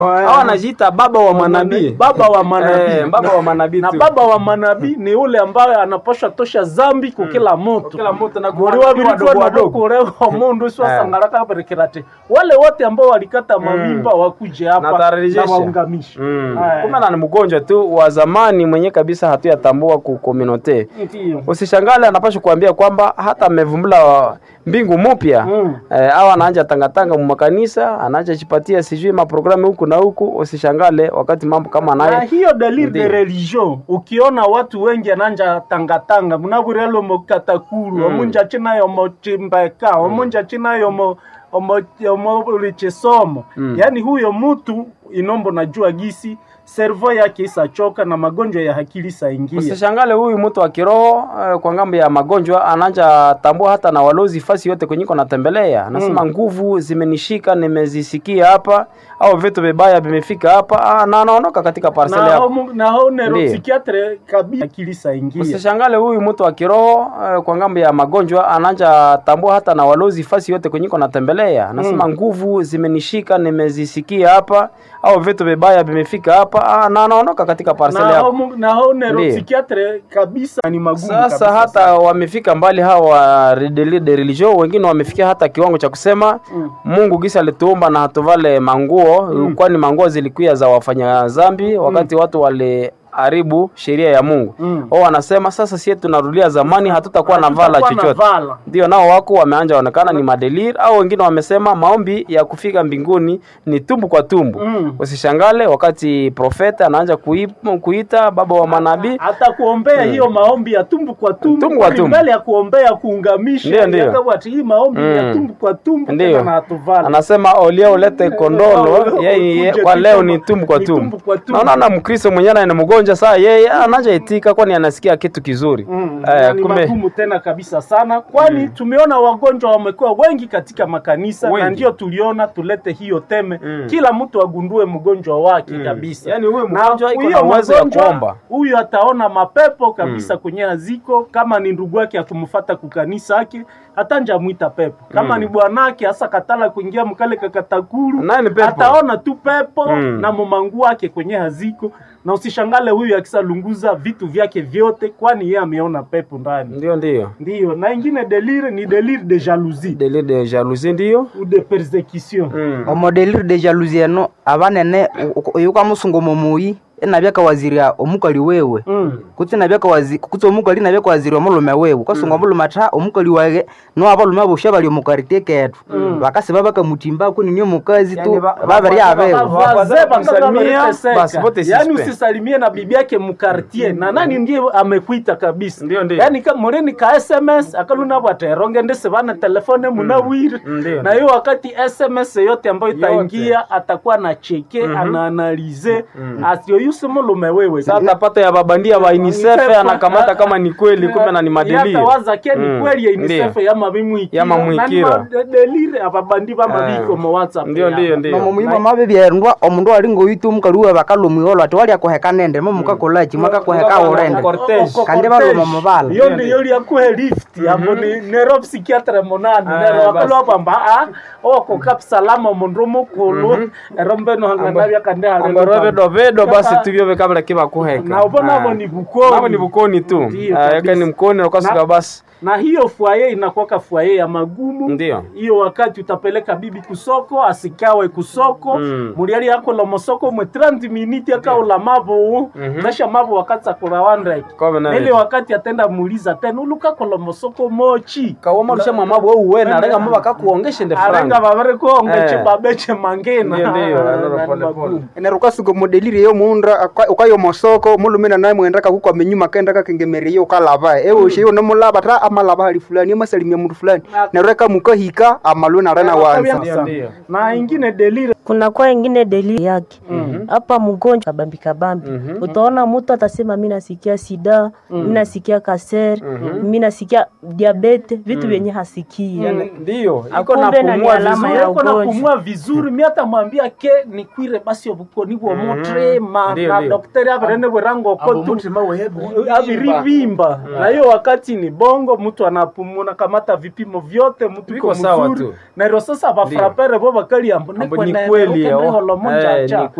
Hawa anajiita baba wa manabii. baba wa manabii Eh, baba wa manabii na tu. baba wa manabii ni ule ambaye anapasha tosha zambi kukila mutu Kila mtu na muri kuwa wabiri wadogo wadogo. kurewa mundu siwasangalaka berekerate wale wote ambao walikata mavimba wakuje Na hapa tarejesha. na waungamishe Mm. Aya. Kumbe na ni mgonjwa tu wa zamani mwenye kabisa hatuyatambua ku community. Ndiyo. Usishangale anapasha kuambia kwamba hata amevumbula mbingu mpya Mm. eh, au anaanja tangatanga mu makanisa anaanja chipatia sijui maprogramu huku na huku. Usishangale wakati mambo kama na naye hiyo delire de Ndiyo. religion ukiona watu wengi ananja tangatanga munabwirelo mokatakulu omunja chinayo mochimbeka omunja chinayo mo omo omo lichesomo yaani huyo mtu inombo najua gisi servo yake isachoka na magonjwa ya akili isaingia Usishangale huyu mtu wa kiroho eh, kwa ngambo ya magonjwa anaanja tambua hata na walozi fasi yote kwenye iko natembelea, anasema nguvu zimenishika, nimezisikia hapa, au vitu vibaya vimefika hapa, ah, na anaondoka katika parcel na yako. homo- na ho Ndiyo. neuropsychiatre kabisa akili isaingia Usishangale huyu mtu wa kiroho eh, kwa ngambo ya magonjwa anaanja tambua hata na walozi fasi yote kwenye iko natembelea, anasema nguvu zimenishika, nimezisikia hapa, au vitu vibaya vimefika hapa, ah, na anaondoka katika parcel na yako. homo- na ho neuropsychiatre kabisa ni magumu Sasa kabisa hata wamefika mbali hawa de de religion, wengine wamefikia hata kiwango cha kusema Mm. Mungu gisa alituumba na hatuvale manguo kwani manguo zilikuwa za wafanya zambi wakati watu waliharibu sheria ya Mungu. Mm. Wao wanasema sasa sisi tunarudia zamani, hatutakuwa na vala Hatutakuwa na chochote. vala. Ndio nao wako wameanja onekana ni madelir, au wengine wamesema maombi ya kufika mbinguni ni tumbu kwa tumbu. Mm. Usishangale wakati profeta anaanza kui- kuita baba wa manabii hata kuombea hiyo maombi ya tumbu kwa tumbu, Tumbu kwa kwani tumbu. mbele ya kuombea kuungamisha Ndiyo, ndiyo. yakawa ati hii maombi ya Mm. tumbu kwa tumbu Ndiyo. tena na hatuvala anasema olia ulete kondolo Ukuje yeye tu kwa leo kama ni tumbu kwa ni tumbu. tumbu kwa tumbu. Naona na Mkristo mwenyewe ni mgonjwa saa yeye anaja itika kwani anasikia kitu kizuri. Mm, Eh, na ni kumbe magumu tena kabisa sana kwani tumeona wagonjwa wamekuwa wengi katika makanisa na Wengi. ndio tuliona tulete hiyo teme Mm. kila mtu agundue mgonjwa wake kabisa Yaani huyu Na mgonjwa iko huyo na uwezo ya mgonjwa, kuomba. huyu ataona mapepo kabisa kwenye aziko kama ni ndugu yake akumfata kukanisa yake atanja mwita pepo kama ni bwanake hasa katala kuingia mkale kakatakuru Naye ni pepo. ataona tu pepo Mm. na mumangu wake kwenye haziko na usishangale huyu akisalunguza vitu vyake vyote kwani yeye ameona pepo ndani ndio ndio. ndiyo na ingine delire ni delire de jalousie Delir de jalousie ndio. ou de persecution Mm. omodelire de jalousie eno abanene oyuka musungu momuyi enabyaka waziria omukali wewe Mm. kutsi nabyaka wazi kutsi omukali nabyaka waziria omulume wewe ukasunga omulume atha omukali wage no abalume bosha bali omukarite ketu bakasiba bakamutimba kunini omukazi tu Yani ba- babiri abewe ba- Wazee Wazee bakawa kumsalimia, wameteseka. basi wote yaani suspect. usisalimie na bibi yake mukartier na nani ndiye amekuita kabisa Ndio, ndio. yaani ka mulini ka sms akaluna bwateronge ndese bana telefone munawire Ndio. na hiyo wakati sms yote ambayo itaingia atakuwa na cheke anaanalize asioyuse mulume wewe Sasa atapata ya babandia wa UNICEF UNICEF, anakamata ah, kama ni kweli kumbe na ni madelir. yatawaza ke ni Mm, kweli ya ndio. UNICEF yama bimwikira Yama mwikira. delire ababandi bamabiko Eh, mu whatsapp Ndio yabo. ndio ndio. nomumuima mabe byerndwa omundu ali ngoyitu omukali wewe bakalumwiholo ati wali akuheka nende momukakolaki mwakakuheka urende Cortege. Kandi baluma mubala. iyo ndiyo lyakuhe lift amo ni nero psychiatre monani Ah, nero basi. wakalwa kwamba a oko kapsalama omundu omukulu ero mbeno hangana byakande Ambaro vedo vedo basi tuvyo vekabla kiba kuheka. na ubona abo Ah. ni bukoni Nabo ni bukoni tu. Ndio, Ah, Yaka kabisa. ni mkoni ukasuka Na- basi. na hiyo fwaye inakuwaka fwaye ya magumu Ndio. hiyo wakati utapeleka bibi kusoko asikawe kusoko Mm. muliali yako la mosoko mwe 30 miniti akaula mavo nasha mavo wakati akurawandreki Kobe na ile hiyo. wakati atenda muuliza tena ulukakola mosoko mochi Kawoma rusha mamabu wewe uwe na renga mama kakuongeshe nde arenga franga. vavere konge Eh. chibabeche mangena Ndio, ndio, Na- ndio, na- pole, na- pole. enerukasuka modelire yo munda ukayo mosoko mulumina naye mwendaka kuko amenyuma kenda kakengemerie ukalava ewe ushe yo nomulava ta amalava hali fulani amasalimia mundu fulani nereka mukahika amalwe narena wanza Ndio, ndio. na ingine delire kuna kwa ingine delili yake hapa mgonjwa kabambi kabambi utaona mtu atasema mi nasikia sida mi nasikia kaser mi nasikia diabete vitu vyenye hasikia Ndio. Iko na Akumbe na ni pumua alama vizuri. ya iko na ugonjwa. kumua vizuri mi hata mwambia ke nikwire basi obukoni bwo mutre ma Ndio, na ndio. dokteri averene bwerango kotu avirivimba na hiyo wakati ni bongo mtu anapumuna kamata vipimo vyote mtu Viko iko sawa mzuri tu. na iro sasa bafrapere bo bakali ambo Ambo ni kweli, oh. Eh, ni